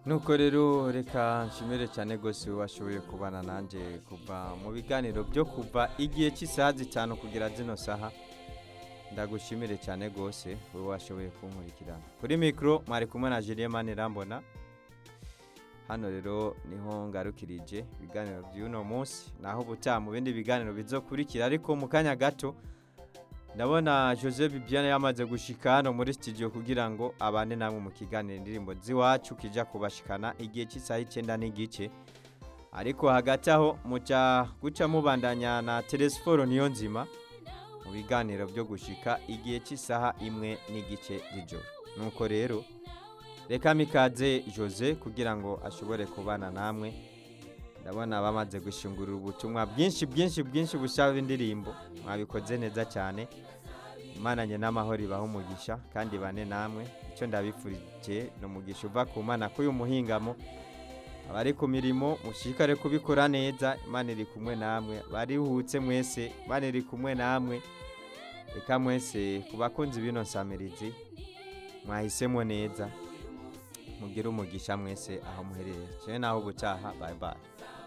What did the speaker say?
nuko rero reka nshimire cyane rwose washoboye kubana nanjye kuva mu biganiro byo kuva igihe cy'isaha zitanu kugera zino saha ndagushimire cyane rwose wowe washoboye kunkurikirana kuri mikoro mwari kumwe na Julien Manirambona hano rero niho ngarukirije ibiganiro by'uno munsi naho ubutaha mu bindi biganiro bizokurikira ariko mu kanya gato ndabona jose bibiane yamaze gushika hano muri studio kugira ngo abane namwe mu kiganiro indirimbo z'iwacu kijya kubashikana igihe cy'isaha icyenda n'igice ariko hagati aho muca guca mubandanya na telesiforo niyo nzima mu biganiro byo gushika igihe cy'isaha imwe n'igice z'ijoro nuko rero reka mikaze jose kugira ngo ashobore kubana namwe ndabona bamaze gushingurira ubutumwa bwinshi bwinshi bwinshi busaba indirimbo mwabikoze neza cyane imana nye n'amahoro ibaha umugisha kandi bane namwe icyo ndabifurije ni umugisha uva ku mana k'uyu muhingamo abari ku mirimo mushikare kubikora neza imana iri kumwe namwe barihutse mwese imana iri kumwe namwe reka mwese ku bakunzi b'ino nsamirizi mwahisemo neza mugire umugisha mwese aho muherereye cyane naho ubutaha bayi bayi